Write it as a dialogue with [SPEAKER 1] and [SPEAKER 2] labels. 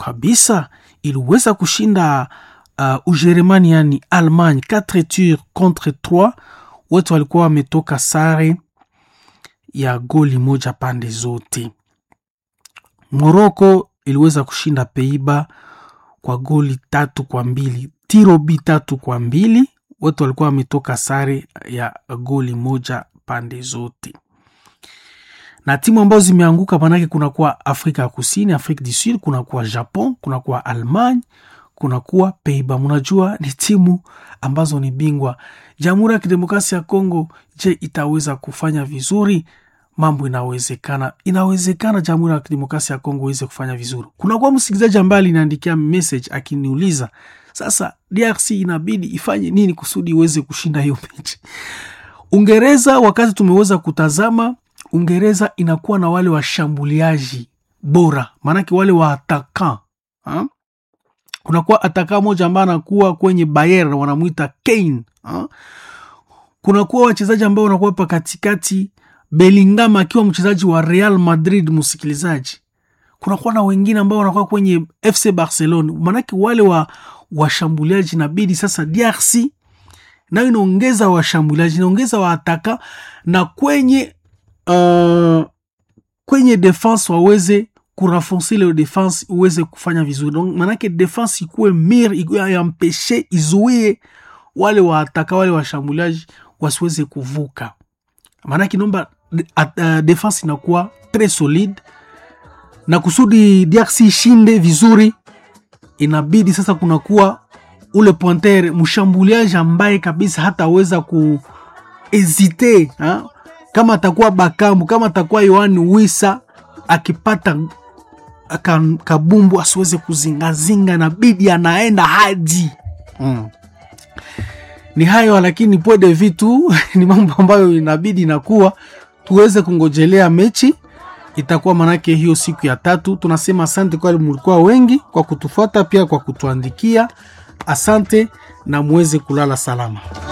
[SPEAKER 1] kabisa iliweza kushinda uh, Ujerumani yani Allemagne 4 tours contre 3 wote walikuwa wametoka sare ya goli moja pande zote. Moroko iliweza kushinda Peiba kwa goli tatu kwa mbili tirobi tatu kwa mbili wote walikuwa wametoka sare ya goli moja pande zote na timu ambazo zimeanguka manake kunakuwa Afrika ya Kusini, Afrique du Sud, kunakuwa Japon, kunakuwa Allemagne, kunakuwa Peiba. Mnajua ni timu ambazo ni bingwa. Jamhuri ya Kidemokrasia ya Kongo, je, itaweza kufanya vizuri? Mambo inawezekana, inawezekana Jamhuri ya Kidemokrasia ya Kongo iweze kufanya vizuri. Kunakuwa msikilizaji ambaye aliniandikia message akiniuliza sasa, DRC inabidi ifanye nini kusudi iweze kushinda hiyo mechi? Ungereza, wakati tumeweza kutazama Ungereza inakuwa na wale washambuliaji bora, maanake wale wa ataka ha? kunakuwa ataka moja ambaye anakuwa kwenye Bayern wanamwita Kane ha? kunakuwa wachezaji ambao wanakuwa pa katikati, Bellingham akiwa mchezaji wa Real Madrid, msikilizaji. Kunakuwa na wengine ambao wanakuwa kwenye FC Barcelona, maanake wale wa washambuliaji inabidi sasa DRC nayo inaongeza washambuliaji, inaongeza waataka na kwenye Uh, kwenye defense waweze kurafonse ile defense uweze kufanya vizuri, donc manake defense ikuwe mir yampeshe izuie wale waataka wale washambuliaji wasiweze kuvuka, manake nomba uh, defense inakuwa tres solide, na kusudi DRC ishinde vizuri, inabidi sasa kunakuwa ule pointer mshambuliaji ambaye kabisa hataweza kuhezite ha? kama atakuwa Bakambu, kama atakuwa Yohani Wisa akipata kabumbu asiweze kuzingazinga, na bidi anaenda hadi mm. Ni hayo lakini point de vue tu ni mambo ambayo inabidi inakuwa tuweze kungojelea mechi itakuwa manake hiyo siku ya tatu. Tunasema asante kwa mlikuwa wengi kwa kutufuata, pia kwa kutuandikia. Asante na muweze kulala salama.